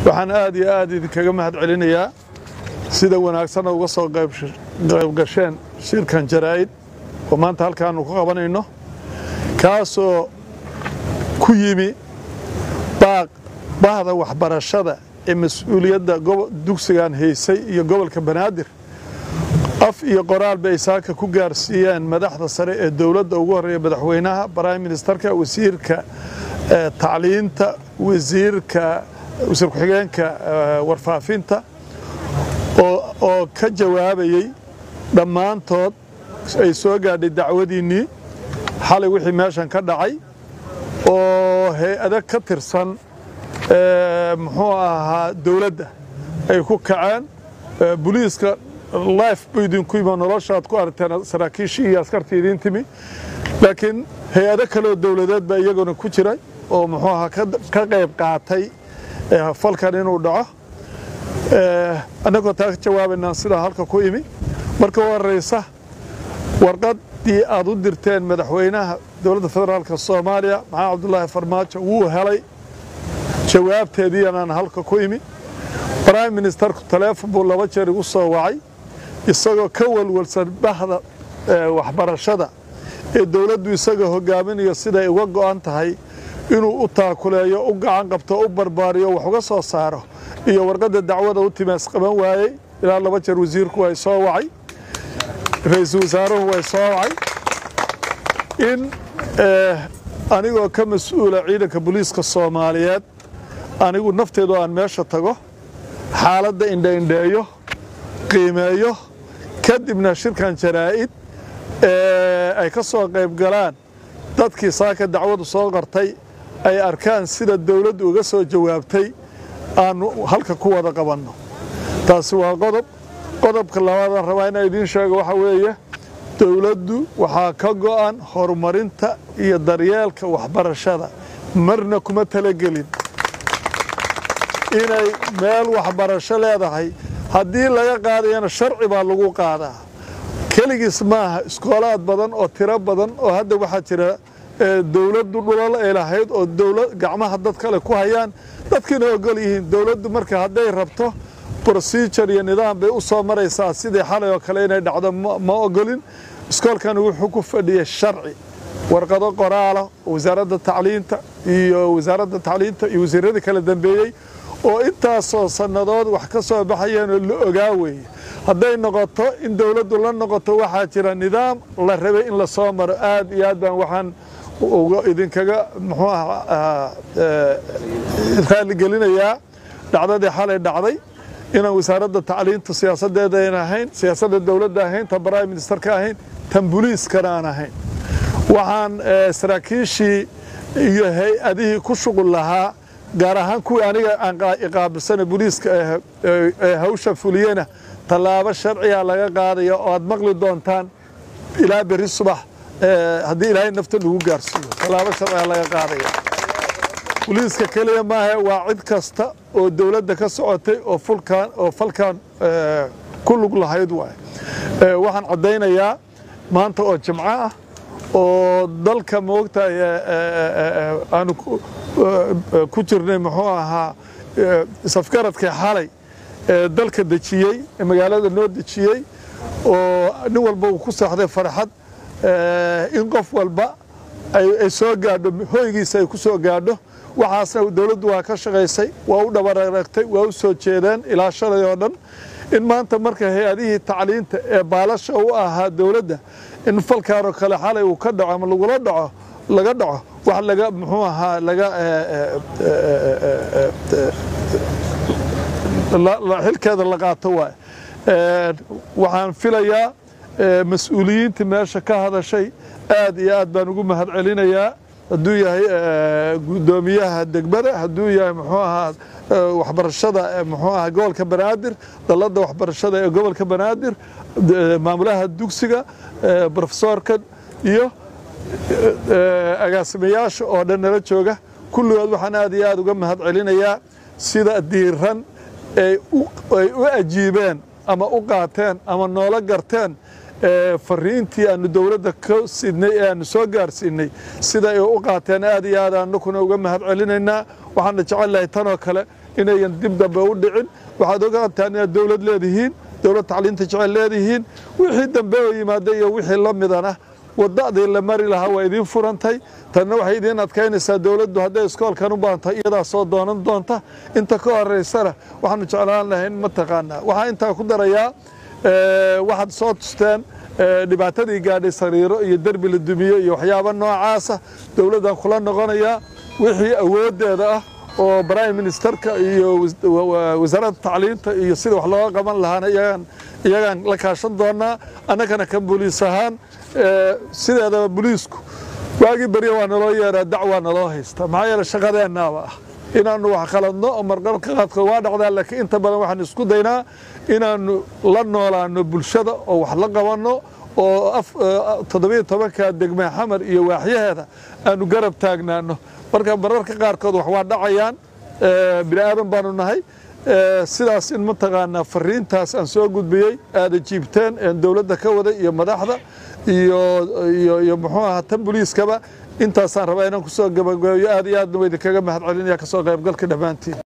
waxaan aad iyo aad idinkaga mahad celinayaa sida wanaagsanna uga soo qayb gasheen shirkan jaraa'id oo maanta halkaannu ku qabanayno kaasoo ku yimi baaq bahda waxbarashada ee mas-uuliyadda dugsigan haysay iyo gobolka banaadir af iyo qoraal bay saaka ku gaarsiiyeen madaxda sare ee dowladda ugu horreeya madaxweynaha prime ministerka wasiirka tacliinta wasiirka wasiir ku-xigeenka warfaafinta oo ka jawaabayey dhammaantood ay soo gaadhay dacwadiinnii xalay wixii meeshan ka dhacay oo hay-ado ka tirsan muxuu ahaa dowladda ay ku kaceen boliiska life buu idinku yimi noloshaad ku aragteen saraakiishii iyo askartii idiin timi laakiin hay-ado kaleoo dowladeed baa iyaguna ku jiray oo muxuu ahaa ka qayb qaatay falkan inuu dhaco annagoo taa ka jawaabaynaan sidaa halka ku imi marka u horraysa warqaddii aad u dirteen madaxweynaha dowladda federaalka soomaaliya maxamed cabdulaahi farmaajo wuu helay jawaabteediianaan halka ku imi prime ministerku taleefon buu laba jeer igu soo wacay isagoo ka walwalsan bahda waxbarashada ee dowladdu isaga hogaaminayo siday uga go'an tahay inuu u taakuleeyo u gacan qabto u barbaariyo wax uga soo saaro iyo warqadda dacwada u timaas qaban waayey ilaa laba jeer wasiirku way soo wacay ra-iisul wasaaruhu way soo wacay in anigoo ka mas-uula ciidanka booliiska soomaaliyeed anigu nafteedu aan meesha tago xaaladda indhaindheeyo qiimeeyo kadibna shirkan jaraa'id ay ka soo qayb galaan dadkii saaka dacwadu soo qartay ay arkaan sida dawladdu uga soo jawaabtay aanu halka ku wada qabanno taasi waa qodob qodobka labaadaan rabaa inaan idiin sheego waxaa weeye dowladdu waxaa ka go'an horumarinta iyo daryeelka waxbarashada marna kuma talagelin inay meel waxbarasho leedahay haddii laga qaadayana sharci baa lagu qaadaa keligiis maaha iskoolaad badan oo tiro badan oo hadda waxaa jira dowladdu dhulal ay lahayd oo gacmaha dad kale ku hayaan dadkiina ogol yihiin dowladdu marka hadday rabto procedure iyo nidaam bay u soo maraysaa sidii xalay oo kale inay dhacdo ma ogolin iskoolkani wuxuu ku fadhiyey sharci warqado qoraala wasaaradda tacliinta iyo wasaaradda tacliinta iyo wasiiradii kala dambeeyey oo intaasoo sannadood wax ka soo baxayeenoo la ogaa weeye hadday noqoto in dowladdu la noqoto waxaa jira nidaam la rabay in la soo maro aad iyo aad baan waxaan idinkaga muxuu ah raalligelinayaa dhacdadii xalay dhacday inaan wasaaradda tacliinta siyaasaddeeda ayn ahayn siyaasadda dowladda ahayn tan prime ministerka ahayn tan boliiskana aan ahayn waxaan saraakiishii iyo hay-adihii ku shuqul lahaa gaar ahaan kuwii aniga aan iqaabilsana boliiska ee hawsha fuliyena tallaabo sharciga laga qaadaya oo aad maqli doontaan ilaa berri subax haddii ilaahay nafta lagu gaarsiiyo tallaabo sharciga laga qaadaya boliiska keliya maaha waa cid kasta oo dowladda ka socotay oo fulkan oo falkan ku lug lahayd waay waxaan caddaynayaa maanta oo jimco ah oo dalka moogtahay aanu ku jirnay muxuu ahaa safgaradkii xalay ee dalka dejiyey ee magaalada noo dejiyey oo nin walba uu ku seexday farxad in qof walba ay soo gaadho hoygiisa ay ku soo gaadho waxaasna dowladdu waa ka shaqaysay waa u dhabararagtay waa u soo jeedeen ilaa shalay oo dhan in maanta marka hay-adihii tacliinta ee baalasha u ahaa dowladda in falkaanoo kale xalay uu ka dhaco ama lagula dhaco laga dhaco wax laga muxuu ahaa laga xilkeeda la qaato waay waxaan filayaa mas-uuliyiintii meesha ka hadashay aad iyo aad baan ugu mahad celinayaa hadduu yahay guddoomiyaha degmada hadduu yahay muxuu ahaa waxbarashada muxuu ahaa gobolka banaadir dalladda waxbarashada ee gobolka banaadir maamulaha dugsiga brofesoorkan iyo agaasimayaasha oo dhan nala jooga kulligood waxaan aad iyo aad uga mahad celinayaa sida diiran ay u ajiibeen ama u qaateen ama noola garteen fariintii aanu dowladda ka sidnay ee aanu soo gaarsiinay sida ay u qaateen aad iyo aad aanukuna uga mahad celinaynaa waxaana jecel lahay tanoo kale inayan dib dambe u dhicin waxaad ogaataan inaad dowlad leedihiin dowlad tacliinta jecel leedihiin wixii dambe oo yimaada iyo wixii la midana wadadii la mari lahaa waa idiin furantay tanna waxay idiin adkaynaysaa dowladdu hadday iskoolkan u baahantay iyadaa soo doonan doonta inta ka horeysana waxaanu jeclaan lahayn mataqaanaa waxaa intaa ku darayaa waxaad soo tusteen dhibaatadii gaadhay sariiro iyo derbi la dumiyo iyo waxyaaba noocaasa dowladdan kula noqonayaa wixii awooddeeda ah oo prime ministerka iyo wasaaradda tacliinta iyo sida wax looga qaban lahaana iyagaan la kaashan doonaa annagana kan booliis ahaan sideedaba booliisku waagii berya waa naloo yeeraa dacwaa naloo haysta maxaa yeele shaqadeennaaba ah inaannu wax qaladno oo marqarka qaadkood waa dhacdaa laakiin inta badan waxaan isku daynaa inaannu la noolaano bulshada oo wax la qabanno oo toddobiyo tobanka degme xamar iyo waaxyaheeda aanu garab taagnaano marka mararka qaarkood wax waa dhacayaan bini aadan baanu nahay sidaas in mataqaanaa fariintaas aan soo gudbiyey aada jiibteen een dowladda ka waday iyo madaxda iyo iyo iyo muxuu ahaa tan booliiskaba intaasaan rabaa inaan kusoo gabagabeeyo aad iyo aadna wa idinkaga mahad celinaya kasoo qaybgalka dhammaantiin